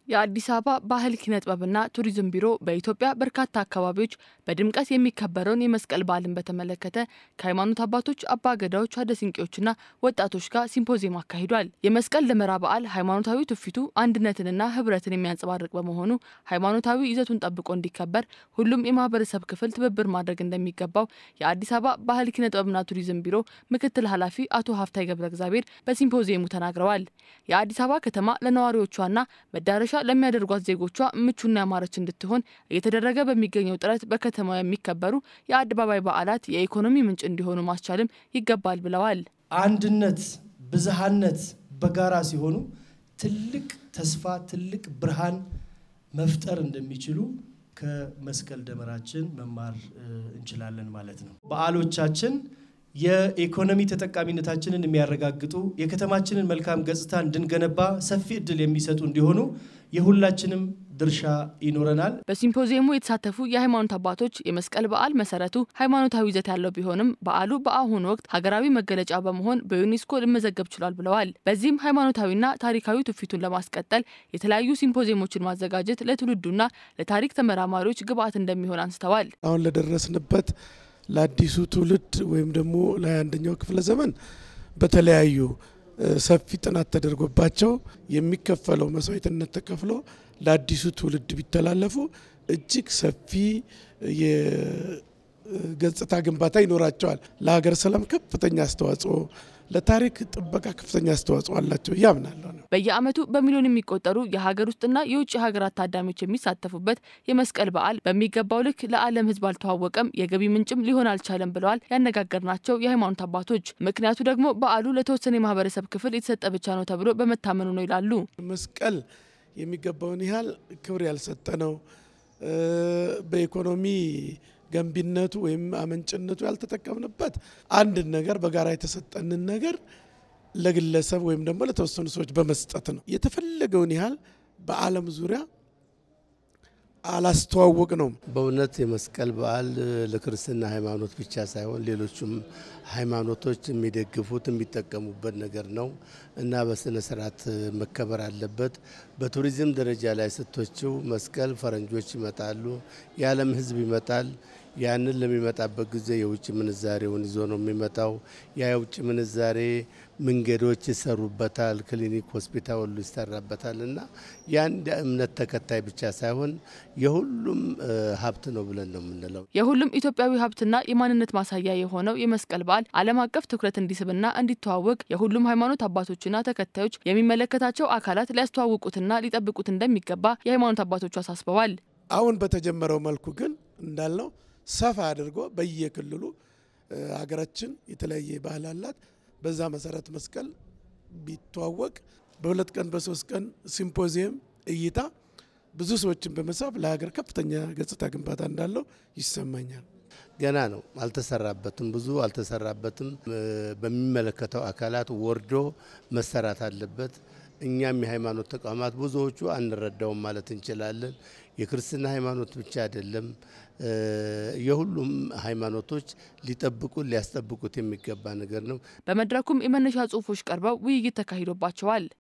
የአዲስ አበባ ባህል ኪነ ጥበብና ቱሪዝም ቢሮ በኢትዮጵያ በርካታ አካባቢዎች በድምቀት የሚከበረውን የመስቀል በዓልን በተመለከተ ከሃይማኖት አባቶች፣ አባገዳዎች፣ አደሲንቄዎችና ወጣቶች ጋር ሲምፖዚየም አካሂዷል። የመስቀል ደመራ በዓል ሃይማኖታዊ ትውፊቱ አንድነትንና ሕብረትን የሚያንጸባርቅ በመሆኑ ሃይማኖታዊ ይዘቱን ጠብቆ እንዲከበር ሁሉም የማህበረሰብ ክፍል ትብብር ማድረግ እንደሚገባው የአዲስ አበባ ባህል ኪነ ጥበብና ቱሪዝም ቢሮ ምክትል ኃላፊ አቶ ሀፍታይ ገብረ እግዚአብሔር በሲምፖዚየሙ ተናግረዋል። የአዲስ አበባ ከተማ ለነዋሪዎቿና መዳረሻ ለሚያደርጓት ዜጎቿ ምቹና ያማረች እንድትሆን እየተደረገ በሚገኘው ጥረት በከተማው የሚከበሩ የአደባባይ በዓላት የኢኮኖሚ ምንጭ እንዲሆኑ ማስቻልም ይገባል ብለዋል። አንድነት፣ ብዝሃነት በጋራ ሲሆኑ ትልቅ ተስፋ፣ ትልቅ ብርሃን መፍጠር እንደሚችሉ ከመስቀል ደመራችን መማር እንችላለን ማለት ነው። በዓሎቻችን የኢኮኖሚ ተጠቃሚነታችንን የሚያረጋግጡ የከተማችንን መልካም ገጽታ እንድንገነባ ሰፊ እድል የሚሰጡ እንዲሆኑ የሁላችንም ድርሻ ይኖረናል። በሲምፖዚየሙ የተሳተፉ የሃይማኖት አባቶች የመስቀል በዓል መሰረቱ ሃይማኖታዊ ይዘት ያለው ቢሆንም በዓሉ በአሁኑ ወቅት ሀገራዊ መገለጫ በመሆን በዩኔስኮ ሊመዘገብ ችሏል ብለዋል። በዚህም ሃይማኖታዊና ታሪካዊ ትውፊቱን ለማስቀጠል የተለያዩ ሲምፖዚየሞችን ማዘጋጀት ለትውልዱና ለታሪክ ተመራማሪዎች ግብዓት እንደሚሆን አንስተዋል። አሁን ለደረስንበት ለአዲሱ ትውልድ ወይም ደግሞ ለአንደኛው ክፍለ ዘመን በተለያዩ ሰፊ ጥናት ተደርጎባቸው የሚከፈለው መስዋዕትነት ተከፍሎ ለአዲሱ ትውልድ ቢተላለፉ እጅግ ሰፊ የገጽታ ግንባታ ይኖራቸዋል። ለሀገር ሰላም ከፍተኛ አስተዋጽኦ፣ ለታሪክ ጥበቃ ከፍተኛ አስተዋጽኦ አላቸው እያምናለሁ ነው። በየዓመቱ በሚሊዮን የሚቆጠሩ የሀገር ውስጥና የውጭ ሀገራት ታዳሚዎች የሚሳተፉበት የመስቀል በዓል በሚገባው ልክ ለዓለም ሕዝብ አልተዋወቀም፣ የገቢ ምንጭም ሊሆን አልቻለም ብለዋል ያነጋገርናቸው የሃይማኖት አባቶች። ምክንያቱ ደግሞ በዓሉ ለተወሰነ የማህበረሰብ ክፍል የተሰጠ ብቻ ነው ተብሎ በመታመኑ ነው ይላሉ። መስቀል የሚገባውን ያህል ክብር ያልሰጠ ነው። በኢኮኖሚ ገንቢነቱ ወይም አመንጭነቱ ያልተጠቀምንበት አንድን ነገር በጋራ የተሰጠንን ነገር ለግለሰብ ወይም ደግሞ ለተወሰኑ ሰዎች በመስጠት ነው። የተፈለገውን ያህል በዓለም ዙሪያ አላስተዋወቅ ነው። በእውነት የመስቀል በዓል ለክርስትና ሃይማኖት ብቻ ሳይሆን ሌሎቹም ሃይማኖቶች የሚደግፉት የሚጠቀሙበት ነገር ነው እና በስነ ስርዓት መከበር አለበት። በቱሪዝም ደረጃ ላይ ስቶችው መስቀል ፈረንጆች ይመጣሉ፣ የዓለም ሕዝብ ይመጣል። ያንን ለሚመጣበት ጊዜ የውጭ ምንዛሬውን ይዞ ነው የሚመጣው። ያ የውጭ ምንዛሬ መንገዶች ይሰሩበታል፣ ክሊኒክ፣ ሆስፒታል ሁሉ ይሰራበታል እና የአንድ እምነት ተከታይ ብቻ ሳይሆን የሁሉም ሀብት ነው ብለን ነው የምንለው። የሁሉም ኢትዮጵያዊ ሀብትና የማንነት ማሳያ የሆነው የመስቀል በዓል ዓለም አቀፍ ትኩረት እንዲስብና እንዲተዋወቅ የሁሉም ሃይማኖት አባቶችና ተከታዮች የሚመለከታቸው አካላት ሊያስተዋውቁትና ሊጠብቁት እንደሚገባ የሃይማኖት አባቶቹ አሳስበዋል። አሁን በተጀመረው መልኩ ግን እንዳልነው ሰፋ አድርጎ በየክልሉ ሀገራችን የተለያየ ባህል አላት። በዛ መሰረት መስቀል ቢተዋወቅ በሁለት ቀን በሶስት ቀን ሲምፖዚየም እይታ ብዙ ሰዎችን በመሳብ ለሀገር ከፍተኛ ገጽታ ግንባታ እንዳለው ይሰማኛል። ገና ነው፣ አልተሰራበትም፣ ብዙ አልተሰራበትም። በሚመለከተው አካላት ወርዶ መሰራት አለበት። እኛም የሃይማኖት ተቋማት ብዙዎቹ አንረዳውም ማለት እንችላለን። የክርስትና ሃይማኖት ብቻ አይደለም፣ የሁሉም ሃይማኖቶች ሊጠብቁት ሊያስጠብቁት የሚገባ ነገር ነው። በመድረኩም የመነሻ ጽሑፎች ቀርበው ውይይት ተካሂዶባቸዋል።